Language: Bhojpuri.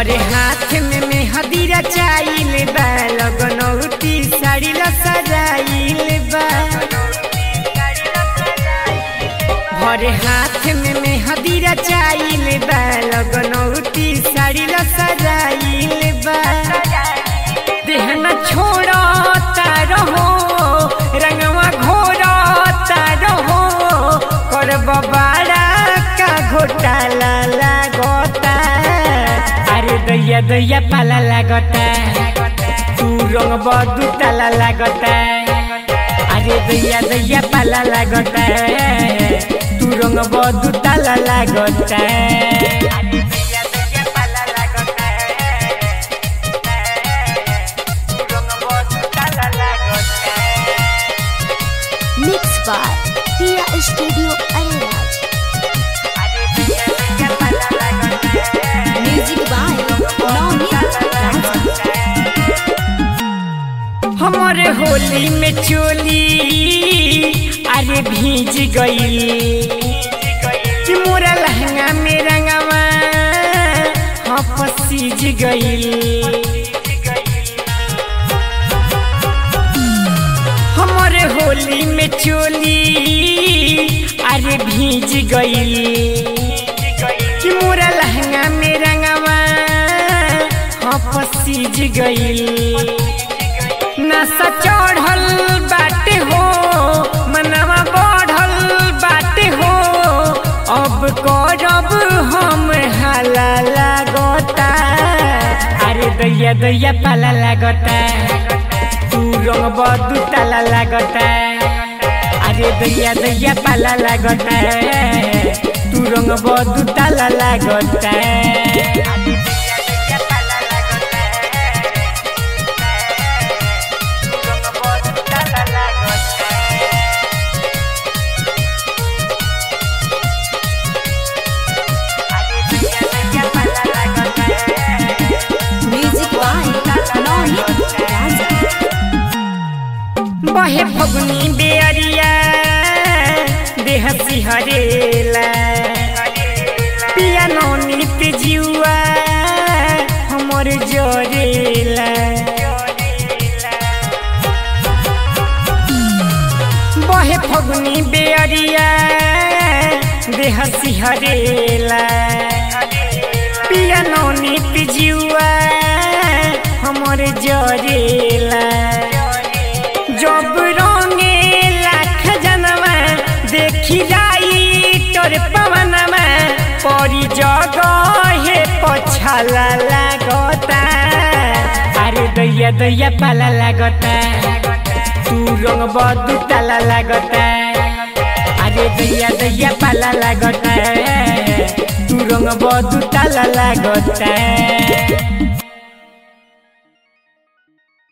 भरे हाथ में मेहदी रचाइल बा लगनौती साड़ी ला सजाइल बा भरे हाथ में मेहदी रचाइल बा लगनौती साड़ी ला सजाइल बा देह न छोड़ो रहो रंगवा घोरो रहो करब बाड़ा का घोटाला लागता अरे दैया दैया पाला लागता तू रंग बदू ताला लागता अरे दैया दैया पाला लागता तू रंग बदू ताला लागता अरे दैया दैया पाला लागता तू रंग बदू ताला लागता Mixed by Tia Studio Ariraj. Music by Navneet Raja. हमारे होली में चोली अरे भीज गई कि मोरा लहंगा में रंगवा हाँ पसीज गई हमारे होली में चोली अरे भीज गई कि मोरा लहंगा में रंगवा हाँ पसीज गई नशा चढ़ल बाटे हो मनवा बढ़ल बाटे हो अब करब हम हाला लागता अरे दैया दैया पाला लागता तू रंग बदू ताला लागता अरे दैया दैया पाला लागता तू रंग बदू ताला लागता अरे दैया दैया पाला लागता Music by Navneet Raja. बहे फगुनी बेअरिया देह सिहरेला पिया नौनीत जुआ हमर जरेला बहे फगुनी बेअरिया देह सिहरेला पिया नौनीत जुआ हमर जरेला जब रंगे लाख जनवा देखी जाई तोर पवनमा परी जगहे पछाला लागता अरे दैया दैया पाला लागता तू रंग बदू ताला लागता अरे दैया दैया पाला लागता तू रंग बदू ताला लागता